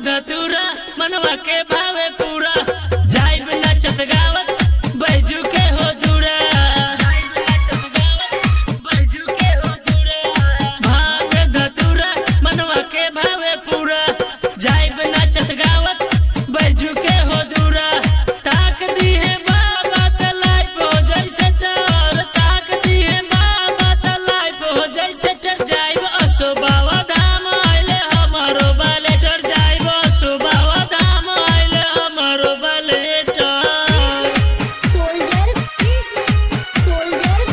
धतूरा मनवा के भावे पूरा जाइब नचत गावत बैजू के हो दूरा जाइब नचत गावत बैजू के हो दूरा भाग धतूरा मनवा के भावे पूरा जाइब नचत गावत बैजू के हो दूरा ताक दी है बाबा त लाइफ हो जैसे डर ताक दी है बाबा त लाइफ हो जैसे डर जाइब असो बाबा धाम आइले हमारो बालेटर जाइब असो बाबा धाम आइले हमारो बालेटर soldier soldier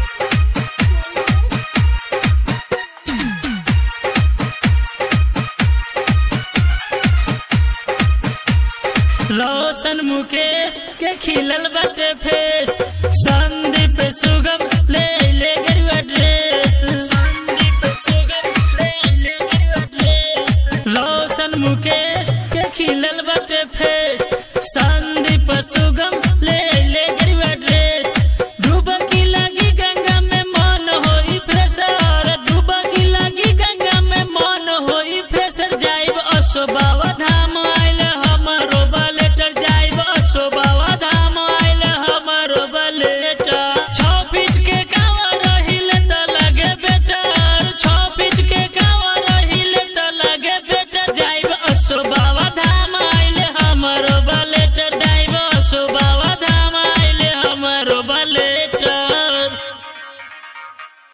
रोशन मुकेश के खिलल बटे फेस संदीप सुगम ले ले गरुआ ड्रेस संदीप सुगम ले ले गरुआ ड्रेस रोशन मुकेश के खिलल बटे फेस